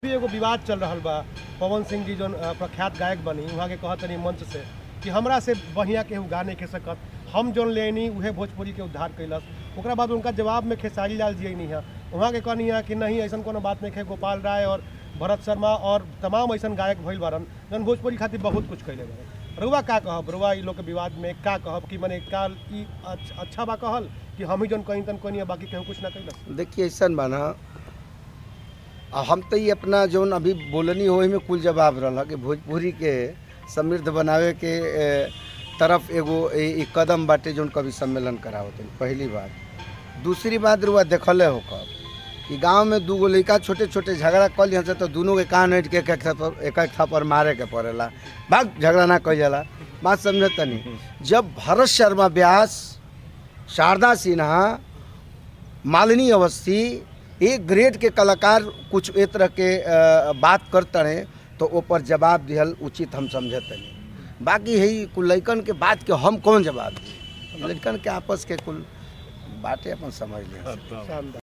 भी एगो विवाद चल रहा बा पवन सिंह जी जौन अ, प्रख्यात गायक बनी वहाँ के कहत तनी मंच से कि हमरा से बढ़िया केहू गा नहीं खे सकत हम जौन लेनी उहे भोजपुरी के उद्धार कैलस ओकरा बाद उनका जवाब में खेसारी लाल जी नहीं है वहाँ के कहनी है कि नहीं ऐसा कोनो बात नहीं है गोपाल राय और भरत शर्मा और तमाम ऐसा गायक भइल बारन जौन भोजपुरी खातिर बहुत कुछ कैले बारन रुआ का कहब रुआ ई लोग के विवाद में का कहब कि मने का ई अच्छा, अच्छा बा कहल कि हम ही जौन कहीं तन कोई बाकी केहू कुछ ना कैलस देखिए ऐसा बना आ हम तो ये अपना जौन अभी बोलनी हो में कुल जवाब रहा कि भोजपुरी के समृद्ध बनावे के ए, तरफ एगो ए, एक कदम बाटे जौन कभी सम्मेलन करावत है पहली बात दूसरी बात रुआ देखले हो कब कि गांव में दूगो लड़का छोटे छोटे झगड़ा कर लिया से तो दोनों के कान हट के एक एक थप्पड़ एक एक थप्पड़ मारे के पड़ेला भाग झगड़ा ना कह जाला बात समझे तनी जब भरत शर्मा व्यास शारदा सिन्हा मालिनी अवस्थी एक ग्रेड के कलाकार कुछ ए तरह के अ, बात करते रहे तो ऊपर जवाब दिहल उचित हम समझते नहीं बाकी है कुल लड़कन के बात के हम कौन जवाब दी लड़कन के आपस के कुल बातें अपन समझ लिया शानदार